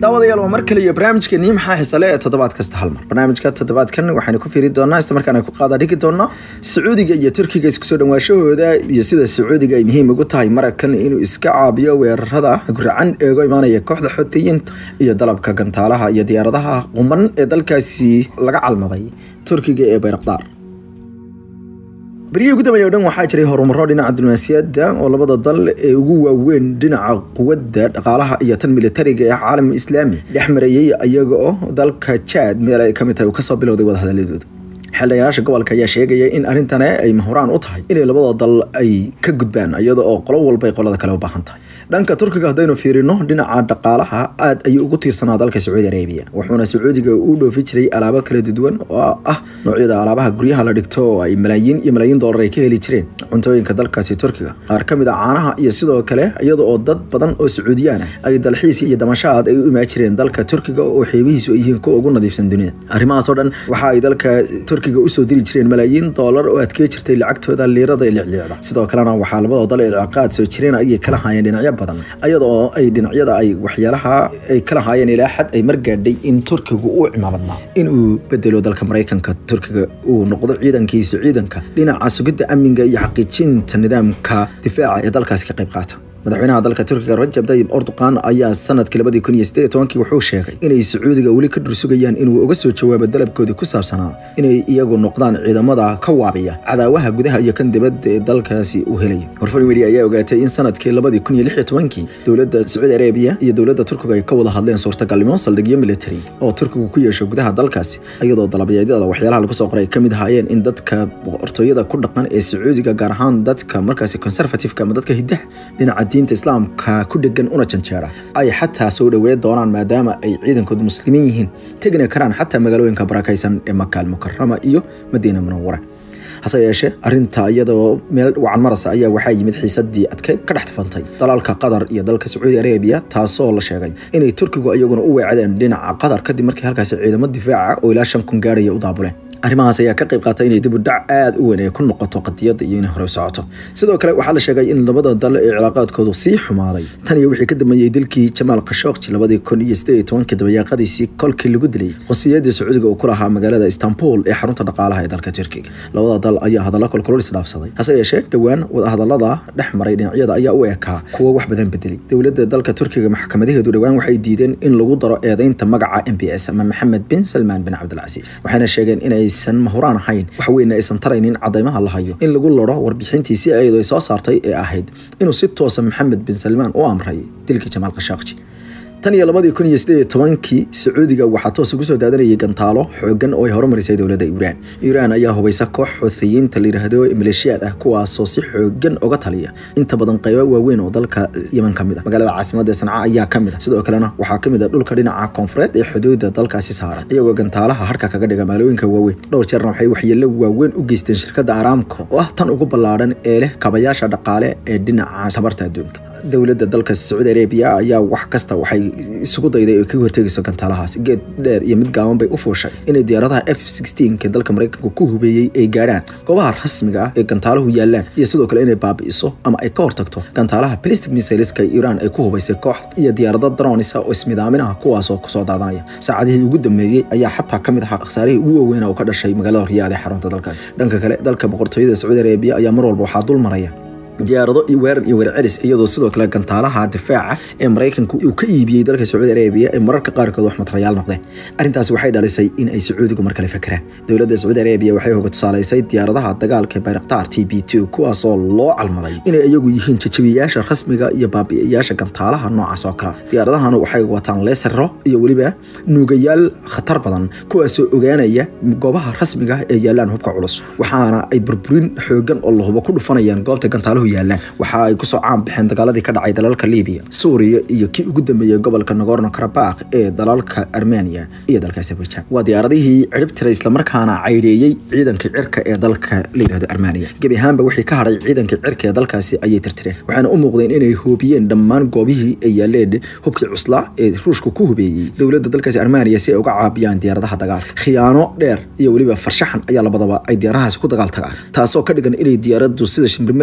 daawadayaal waa mar kale iyo barnaamijkeennii maxaa xisale ee toddobaad kasta hal mar barnaamijka toddobaadkan waxaynu ku fiiri doonaa isla markaana ku qaada dhigi doonaa sacuudiga iyo turkiga isku soo dhawaashahooda iyo sida sacuudiga ay muhiim ugu tahay mararkan inuu iska caabiyo weerarada guracan eego imaanaya kooxda xoutiyiinta iyo dalabka gantaalaha iyo diyaaradaha quman ee dalkaasi laga calmaday turkiga ee bayrakdaar beryihii ugu dambeeya o dhan waxaa jiray horumaro dhinaca diblomaasiyadda oo labada dal ee ugu waaweyn dhinaca quwadda dhaqaalaha iyo tan militariga ee caalamka islaami dhex marayey iyaga oo dalka jaad meel ay ka mid tahay uu kasoo bilowday wadahadaladooda xildhibaanaasha gobolka ayaa sheegaya in arrintane ay mahoraan u tahay inay labada dal ay ka gudbaan iyada oo qolo walba ay qolada kale u baahan tahay dhanka turkiga haddaynu fiirino dhinaca dhaqaalaha aad ayuu ugu tiirsanaa dalka sacuudi arabiya wuxuuna sacuudiga u dhoofi jiray alaabo kala duwan oo ah noocyada alaabaha guryaha la dhigto oo ay malaayiin iyo malaayiin doolar ay ka heli jireen cuntooyinka dalkaasi turkiga qaar ka mid a caanaha iyo sidoo kale iyada oo dad badan oo sacuudiyaan ah ay dalxiis iyo damashaad ay u imaan jireen dalka turkiga oo xeebihiisu ay yihiin kuwa ugu nadiifsan dunida arrimahaas oo dhan waxa ay dalka turkiga usoo diri jireen malaayiin doolar oo adkee jirtay lacagtooda liirada ee licliicda sidoo kalena waxaa labada dal ee ciqaad soo jireen ayay kala haayeen dhinacyo badan iyada oo ay dhinacyada ay waxyaalaha ay kala haayeen ilaa xad ay margaadhay in turkigu uu cimaamadnaa inuu bedelo dalka maraykanka turkiga uu noqdo ciidankiisa ciidanka dhinaca sugidda amniga iyo xaqiijinta nidaamka difaaca ee dalkaasi ka qayb qaata madaxweynaha dalka turkiga rajab tayib erdogan ayaa sanadkii labadii kun iyo siddeed iyo tobankii wuxuu sheegay inay sacuudiga weli ka dhursugayaan inuu uga soo jawaabo dalabkoodii ku saabsanaa inay iyagu noqdaan ciidamada ka waabiya cadaawaha gudaha iyo kan dibadda ee dalkaasi uu helay warfar media ayaa ogaatay in sanadkii labadii kun iyo lix iyo tobankii dowladda sacuudi arabiya iyo dowladda turkiga ay ka wada hadleen suurtagalnimo saldhigyo military oo turkigu ku yeesho gudaha dalkaasi iyadoo dalabayeedyada waxyaalaha lagu soo qoray ka mid ahaayeen in dadka boqortooyada ku dhaqan ee sacuudiga gaar ahaan dadka markaasi conservativeka ama dadka hiddaha dhinaca diinta islaamka ku dhegan una janjeera ay xataa soo dhaweyn doonaan maadaama ay ciidankoodu muslimiin yihiin tegna karaan xataa magaalooyinka barakaysan ee makaal mukarama iyo madiina munawara hase yeeshee arrinta iyadoo meel wacan marasa ayaa waxaa yimid xiisadii adkeyd ka dhex tafantay dalalka qatar iyo dalka sacuudi arabiya taasoo la sheegay inay turkigu iyaguna u weecdeen dhinaca qatar kadib markii halkaasi ciidamo difaaca oo ilaa shan kun gaaraya u daabuleen arrimahaas ayaa ka qayb qaatay inay dib u dhac aada u weyn ay ku noqoto qadiyadda iyo inay hore u socoto sidoo kale waxaa la sheegay in labada dal ee cilaaqaadkoodu sii xumaaday tan iyo wixii ka dambeeyey dilkii jamaal khashooqji labadii kun iyo siddeed iyo tobankii dabayaaqadiisii kolkii lagu dilay qosiyadii sacuudiga uu ku lahaa magaalada istanbul ee xarunta dhaqaalaha ee dalka turkiga labada dal ayaa hadallo kolkolol isdhaafsaday hase yeeshee dhowaan wadahadallada dhex maray dhinacyada ayaa u ekaa kuwo wax badan bedelay dowladda dalka turkiga maxkamadaheedu dhowaan waxay diideen in lagu daro eedeynta magaca m b s ama maxamed bin salmaan bin cabdilcasiis waxayna sheegeen inay aysan mahuraan ahayn waxweyne aysan taraynin cadaymaha la hayo in lagu laro warbixintiisii ayadoo ay soo saartay ee ahayd inuu si toosa maxamed bin salmaan u amray dilkii jamaal khashaaqji tan iyo labadii kun iyo siddeed iyo tobankii sacuudiga waxaa toos ugu soo daadanayay gantaalo xoogan oo ay horumarisay dowladda iiraan iiraan ayaa hubaysa koox xuuthiyiinta la yidhaahdo maleeshiyaad ah kuwaasoo si xoogan uga taliya inta badan qaybo waaweyn oo dalka yeman ka mid ah magaalada caasimadda sanca ayaa ka mid ah sidoo kalena waxaa ka mid ah dhulka dhinaca koonfureed ee xuduudda dalkaasi saaran iyagoo gantaalaha harka kaga dhiga magaalooyinka waaweyn dhowr jeerna waxay waxyeello waaweyn u geysteen shirkadda aramco oo ah tan ugu ballaadhan ee leh kabayaasha dhaqaale ee dhinaca tabarta adduunka dowladda dalka sacuudi arabiya ayaa wax kasta waxay isugu dayday ay kaga hortegayso gantaalahaas geed dheer iyo mid gaaban bay u fuushay inay diyaaradaha f sixteenka dalka maraykanka ku hubeeyey ay gaadhaan goobaha rasmiga ah ee gantaaluhu yaalaan iyo sidoo kale inay baabi'iso ama ay ka hortagto gantaalaha plastic missileska iiraan ay ku hubaysay koox iyo diyaarado dronisa oo ismidaaminaha kuwaasoo kusoo daadanaya saacadihii ugu dambeeyey ayaa xataa ka mid ahaa khasaarihii ugu waaweyn oo ka dhashay magaalada riyaad ee xarunta dalkaasi dhanka kale dalka boqortooyada sacuudi arabiya ayaa mar walba waxaa dul maraya diyaarado iyo weerar iyo weercelis iyadoo sidoo kale gantaalaha difaaca ee maraykanku uu ka iibiyey dalka sacuudi arabiya ee mararka qaarkood wax matarayaal noqdeen arrintaasi waxay dhalisay in ay sacuudigu mar kale fakeraan dowladda sacuudi arabiya waxay hoga tusaalaysay diyaaradaha dagaalka ee bayraktaar t b two kuwaasoo loo calmaday inay iyagu yihiin jajabiyayaasha rasmiga iyo baabi'iyayaasha gantaalaha noocaas oo kale diyaaradahana waxay wataan leesaro iyo weliba nuugayaal khatar badan kuwaasoo ogaanaya goobaha rasmiga ee yaalaan hubka culus waxaana ay burburin xoogan oo lahubo ku dhufanayaan goobta gantaaluhu yaalaan waxa ay kusoo caan baxeen dagaaladii ka dhacay dalalka libiya suuriya iyo kii ugu dambeeyey gobolka nagorno karabakh ee dalalka armenia iyo dalka azerbaijan waa diyaaradihii cirib tiray islamarkaana caydheeyey ciidanka cirka ee dalka la yidhahdo armenia gebi ahaanba wixii ka hadhay ciidanka cirka ee dalkaasi ayay tirtireen waxaana u muuqdeen inay hoobiyeen dhammaan goobihii ay yaaleen hubkii cuslaa ee ruushka ku hubeeyey dowladda dalkaasi armenia si ay uga caabiyaan diyaaradaha dagaalka khiyaano dheer iyo weliba farshaxan ayaa labadaba ay diyaaradahaasi ku dagaal tagaan taasoo ka dhigan inay diyaaraddu sida shimbirmeliga ku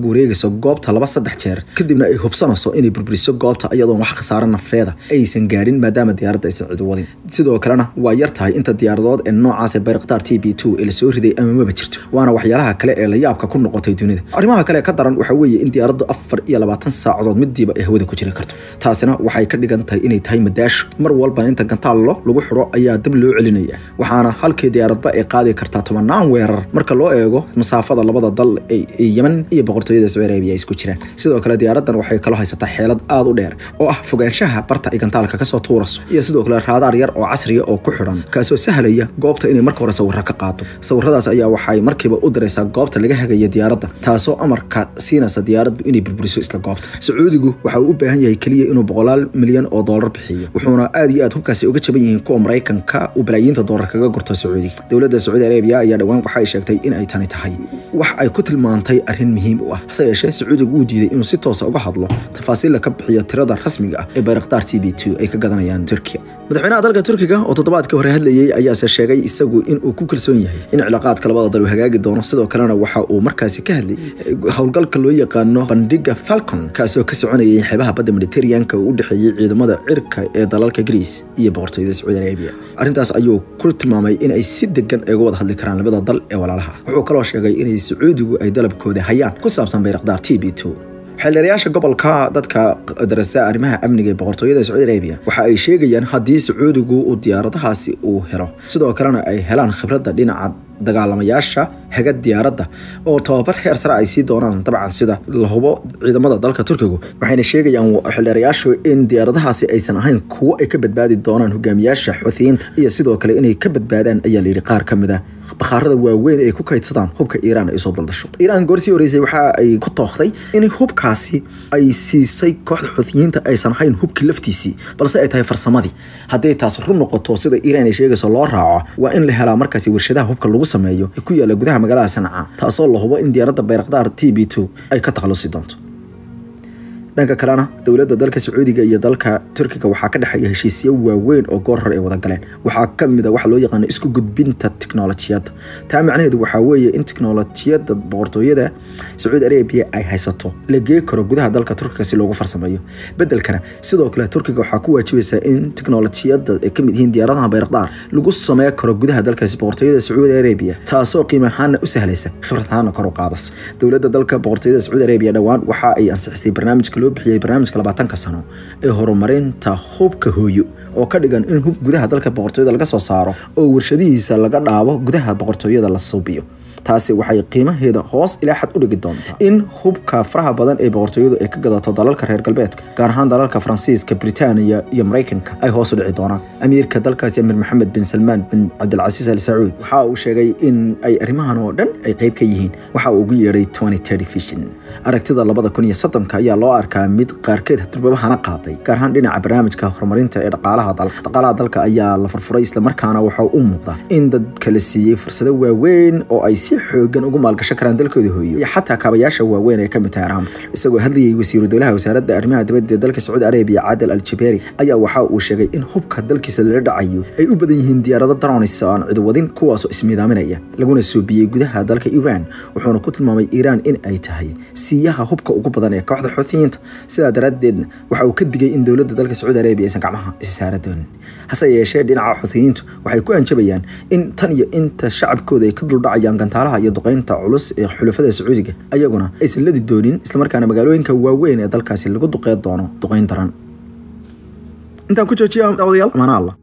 ag wareegayso goobta laba saddex jeer kadibna ay hubsanayso inay burburiso goobta iyadoon wax khasaaro nafeeda aysan gaadhin maadaama diyaaradda aysan cid wadin sidoo kalena waa yar tahay inta diyaaradood ee noocaas ee bayraktaar t b two ee lasoo riday ama maba jirto waana waxyaalaha kale ee la yaabka ku noqotay dunida arrimaha kale ka daran waxaa weeye in diyaaraddu afar iyo labaatan saacadood midiiba ay hawada ku jiri karto taasina waxay ka dhigan tahay inay tahay madaasho mar walbana inta gantaallo lagu xidho ayaa dab loo celinaya waxaana halkii diyaaradba ay qaadi kartaa tobanaan weerar marka loo eego masaafada labada dal ee yeman iyo boqortooyada sacuudi arabiya ay isku jiraan sidoo kale diyaaraddan waxay kaloo haysataa xeelad aada u dheer oo ah fogaanshaha barta ay gantaalka kasoo tuurayso iyo sidoo kale raadaar yar oo casriya oo ku xidhan kaasoo sahlaya goobta inay marka hore sawirro ka qaado sawiradaas ayaa waxay markiiba u diraysaa goobta laga hagaya diyaaradda taasoo amarka siinaysa diyaaraddu inay burburiso isla goobta sacuudigu waxa uu u baahan yahay keliya inuu boqolaal milyan oo doolar bixiyo wuxuuna aad iyo aad hubkaasi uga jaban yihiin kuwa maraykanka uu balaayiinta doolar kaga gurto sacuudiga dowladda sacuudi arabiya ayaa dhowaan waxa ay sheegtay in ay tani tahay wax ay ku tilmaantay arrin muhiim u ah hase yeeshee sacuudigu uu diiday inuu si toosa uga hadlo tafaasiilla ka bixiyo tirada rasmiga ah ee bayraktaar t b two ay ka gadanayaan turkiya madaxweynaha dalka turkiga oo toddobaadkii hore hadlayey ayaase sheegay isagu inuu ku kalsoon yahay in cilaaqaadka labada dal uu hagaagi doono sidoo kalena waxa uu markaasi ka hadlayay howlgalka loo yaqaano bandhiga falcon kaasoo ka soconayay xeebaha badda mediterraneanka uu u dhexeeyey ciidamada cirka ee dalalka greece iyo boqortooyada sacuudi arabia arrintaas ayuu ku tilmaamay in ay si degan ay uga wada hadli karaan labada dal ee walaalaha wuxuu kaloo sheegay inay sacuudigu ay dalabkooda hayaan ku saabsan bayrakdaar t b two xildhiyaasha gobolka dadka darasa arrimaha amniga ee boqortooyada sacuudi arabia waxa ay sheegayaan haddii sacuudigu uu diyaaradahaasi uu helo sidoo kalena ay helaan khibradda dhinaca dagaalamayaasha haga diyaaradda oo tababar heer sare ay sii doonaan dabcan sida la hubo ciidamada dalka turkigu waxayna sheegayaan xildheerayaashu in diyaaradahaasi aysan ahayn kuwo ay ka badbaadi doonaan hogaamiyaasha xuuthiyiinta iyo sidoo kale inay ka badbaadaan ayaa layidhi qaar ka mid a bakhaarada waaweyn ay ku kaydsadaan hubka iiraan ay soo daldasho iiraan goorsii horeysay waxa ay ku tookhday in hubkaasi ay siisay kooxda xuuthiyiinta aysan ahayn hubkii laftiisii balse ay tahay farsamadii hadday taas run noqoto sida iiraan ay sheegayso loo raaco waa in la helaa markaasi warshadaha hubka lagu sameeyo ee ku yaala gudaha magaalada sanca taasoo la hubo in diyaaradda bayrakdaar t b two ay ka takhalusi doonto dhanka kalena dowladda dalka sacuudiga iyo dalka turkiga waxaa ka dhexeeya heshiisyo waaweyn oo goor hore ay wada galeen waxaa ka mid a waxa loo yaqaano isku gudbinta tiknolojiyadda taa macnaheedu waxaa weeye in tiknolojiyadda boqortooyada sacuudi arabiya ay haysato la gee karo gudaha dalka turkiga si loogu farsameeyo bedelkana sidoo kale turkiga waxaa ku waajibaysaa in tiknolojiyadda ay kamid yihiin diyaaradaha bayrakdaar lagu samey karo gudaha dalkaasi boqortooyada sacuudi arabiya taasoo qiimo ahaana u sahlaysa khibrad ahaana kor u qaadas dowladda dalka boqortooyada sacuudi arabiya dhowaan waxa ay ansixisay barnaamijka loo bixiyey barnaamijka labaatanka sano ee horumarinta hubka hooyo oo ka dhigan in hub gudaha dalka boqortooyada laga soo saaro oo warshadihiisa laga dhaabo gudaha boqortooyada la suubiyo taasi waxay qiimaheeda hoos ilaa xad u dhigi doontaa in hubka faraha badan ee boqortooyadu ay ka gadato dalalka reer galbeedka gaar ahaan dalalka faransiiska britaaniya iyo maraykanka ay hoos u dhici doonaan amiirka dalkaasi amir maxamed bin salmaan bin cabdilcasiis al sacuud waxa uu sheegay in ay arrimahan oo dhan ay qayb ka yihiin waxa uu ugu yeedhay vision aragtida labada kun iyo soddonka ayaa loo arkaa mid qaarkeed durbabahana qaaday gaar ahaan dhinaca barnaamijka horumarinta ee dhaqaalaha dalka dhaqaalaha dalka ayaa la furfuray islamarkaana waxa u muuqda in dadka la siiyey fursado waaweyn oo ay si xoogan ugu maalgashan karaan dalkooda hooyo iyo xataa kaabayaasha waaweyn ee kamid tahay araamka isagoo hadlayay wasiiru dowlaha wasaaradda arrimaha dibadda dalka sacuudi arabiya caadal al jabeeri ayaa waxa uu sheegay in hubka dalkiisa lala dhacayo ay u badan yihiin diyaarado dronis oo aan cidiwadin kuwaasoo ismiidaaminaya laguna soobiyey gudaha dalka iiraan wuxuuna ku tilmaamay iiraan in ay tahay siiyaha hubka ugu badan ee kooxda xuuthiyiinta sidaa daraaddeedna waxa uu ka digay in dowladda dalka sacuudi arabiya aysan gacmaha isi saara doonin hase yeeshee dhinaca xuuthiyiintu waxay ku anjabayaan in tan iyo inta shacabkooda ay ka duldhacayaan gantaalaha iyo duqeynta culus ee xulafada sacuudiga ayaguna aysan ladi doonin islamarkaana magaalooyinka waaweyn ee dalkaasi lagu duqeyn doono duqeyn daran intaan ku joojiya daawadayaal amaana allah